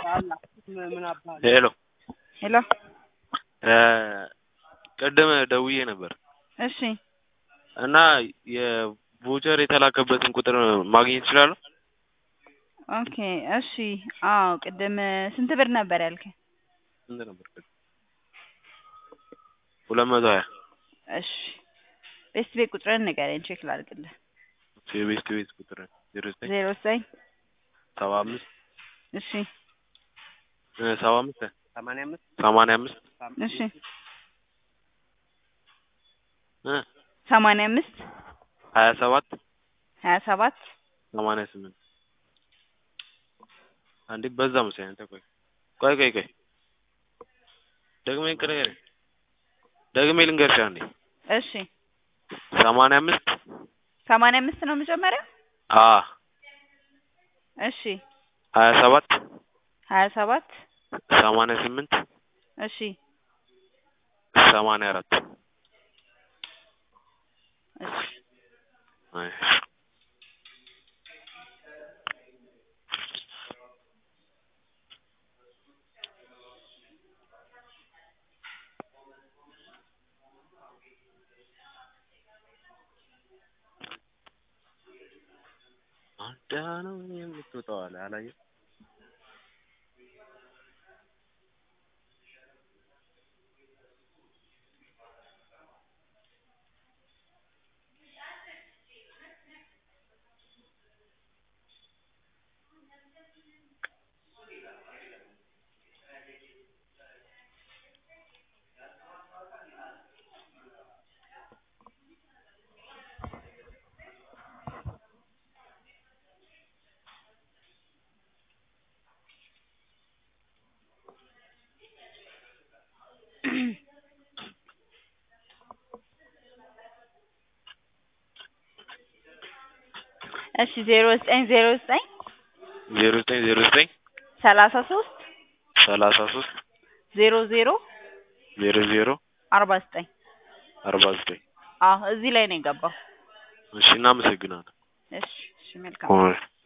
ሄሎ ሄሎ ቅድም ደውዬ ነበር እሺ እና የቮቸር የተላከበትን ቁጥር ማግኘት እችላለሁ? ኦኬ እሺ አዎ ቅድም ስንት ብር ነበር ያልከኝ? ስንት ነበር ቅድም? ሁለት መቶ ሀያ እሺ ቤስት ቤት ቁጥርህን ንገረኝ ቼክ ላድርግልህ የቤስት ቤት ቁጥር ዜሮ ዘጠኝ ዜሮ ዘጠኝ ሰባ አምስት እሺ ሰባ አምስት ሰማንያ አምስት ሰማንያ አምስት እሺ እ ሰማንያ አምስት ሀያ ሰባት ሀያ ሰባት ሰማንያ ስምንት አንዴ በዛ መሰለኝ አንተ ቆይ ቆይ ቆይ ቆይ ደግሜ ንገረኝ ደግሜ ልንገርሽ አንዴ እሺ ሰማንያ አምስት ሰማንያ አምስት ነው መጀመሪያ አ እሺ ሀያ ሰባት ሀያ ሰባት ሰማንያ ስምንት እሺ ሰማንያ አራት እሺ አይ አንዳ ነው የምትወጣው አለ አላየህም? እሺ ዜሮ ዘጠኝ ዜሮ ዘጠኝ ዜሮ ዘጠኝ ዜሮ ዘጠኝ ሰላሳ ሶስት ሰላሳ ሶስት ዜሮ ዜሮ ዜሮ ዜሮ አርባ ዘጠኝ አርባ ዘጠኝ አዎ እዚህ ላይ ነው የገባው እሺ እናመሰግናለን እሺ እሺ መልካም ኦይ